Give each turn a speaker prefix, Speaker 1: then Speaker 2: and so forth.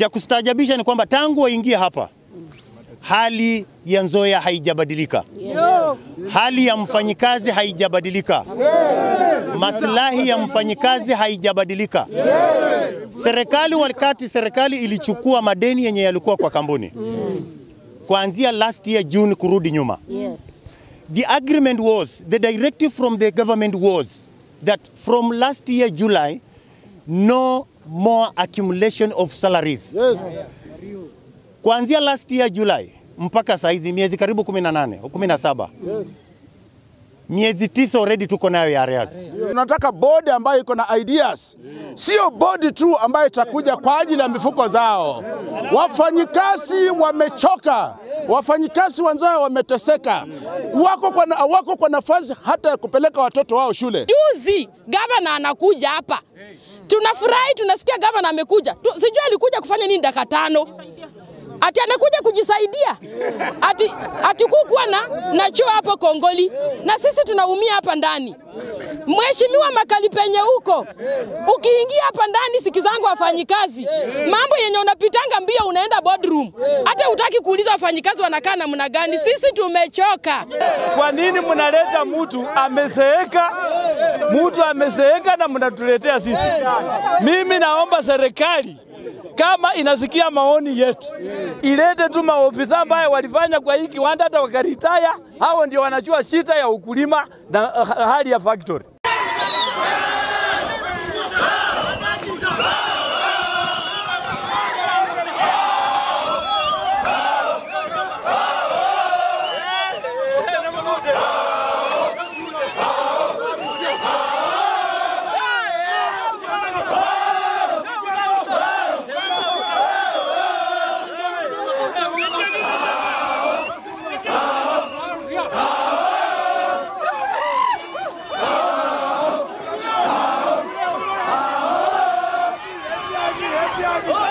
Speaker 1: Cha kustaajabisha ni kwamba tangu waingie hapa hali ya Nzoia haijabadilika, hali ya mfanyikazi haijabadilika, maslahi ya mfanyikazi haijabadilika. Serikali wakati serikali ilichukua madeni yenye yalikuwa kwa kampuni kuanzia last year June kurudi nyuma,
Speaker 2: Yes.
Speaker 1: the agreement was the directive from the government was that from last year July no more accumulation of salaries
Speaker 3: Yes.
Speaker 1: kuanzia last year July mpaka saizi miezi karibu 18 au 17
Speaker 3: Yes.
Speaker 1: miezi tisa already tuko nayo ya arrears.
Speaker 3: Tunataka bodi ambayo iko na ideas, sio bodi tu ambayo itakuja kwa ajili ya mifuko zao. Wafanyikazi wamechoka, wafanyikazi wenzao wameteseka, wako kwa, na, wako kwa nafasi hata ya kupeleka watoto wao shule.
Speaker 4: Juzi gavana anakuja hapa, tunafurahi, tunasikia gavana amekuja. Tu, sijui alikuja kufanya nini dakika tano ati anakuja kujisaidia ati, ati kukuwa na, na choo hapo Kongoli na sisi tunaumia hapa ndani. Mheshimiwa Makali penye huko, ukiingia hapa ndani, sikizangu wafanyikazi, mambo yenye unapitanga mbio, unaenda boardroom, hata utaki kuuliza wafanyikazi wanakaa namna gani. Sisi tumechoka.
Speaker 5: Kwa nini mnaleta mtu amezeeka, mtu amezeeka na mnatuletea sisi? Mimi naomba serikali kama inasikia maoni yetu ilete tu maofisa ambaye walifanya kwa hii kiwanda hata wakaritaya, hao ndio wanajua shida ya ukulima na uh, hali ya factory.
Speaker 6: Oh!